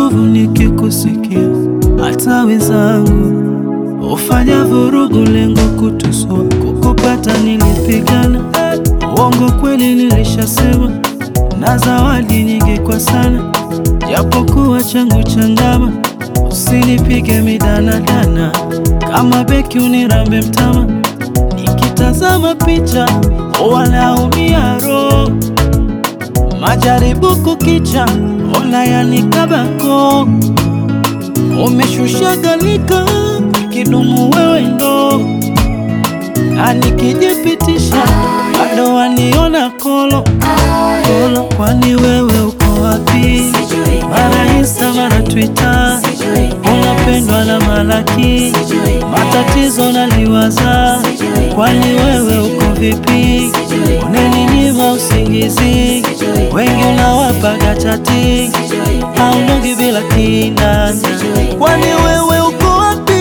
nguvu nikikusikia, hata wenzangu ufanya vurugu, lengo kutusua, kukupata nilipigana, uongo kweli nilishasema, na zawadi nyingi kwa sana, japokuwa changu changama, usinipige midanadana, kama beki unirambe mtama, nikitazama picha wanaumia roho majaribu kukicha, ona yanikabako, umeshusha galika, kidumu wewe ndo, na nikijipitisha bado waniona kolo kolo, kwani wewe uko wapi? Mara Insta mara Twitter, unapendwa na malaki, matatizo naliwaza, kwani wewe uko vipi? Uneninyima usingizi, wengi unawapaga chati, haunogi bila kinanda, kwani wewe uko wapi?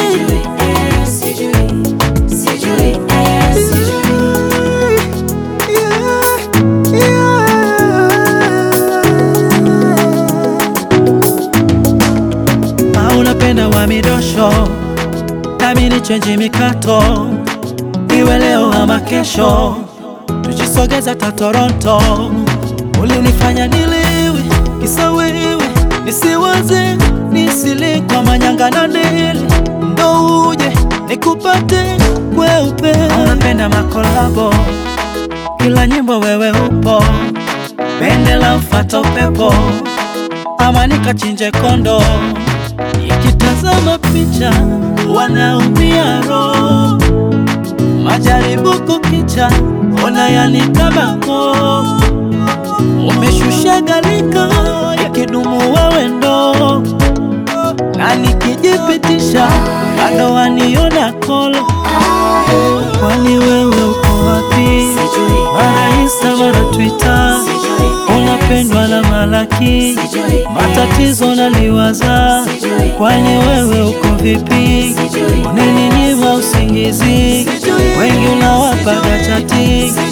Ah, unapenda wa midosho nami ni chenji mikato, iwe leo ama kesho, tujisogeza ta Toronto. Ulinifanya niliwe kisa wewe, nisiwaze nisile kwa manyanga na neli, ndo uje nikupate kweupe. Unapenda makolabo, kila nyimbo wewe upo, pendela mfata upepo ama nikachinje kondo, nikitazama picha wanaumia roho, majaribu kukicha, ona yanikabako, umeshusha galika, ikidumu wewe ndo, na nikijipitisha bado waniona kolo, kwani wewe uko wapi? Mara Insta mara Twitter, unapendwa na malaki, matatizo naliwaza, kwani wewe uko vipi? Uneninyima usingizi, wengi unawapaga chati,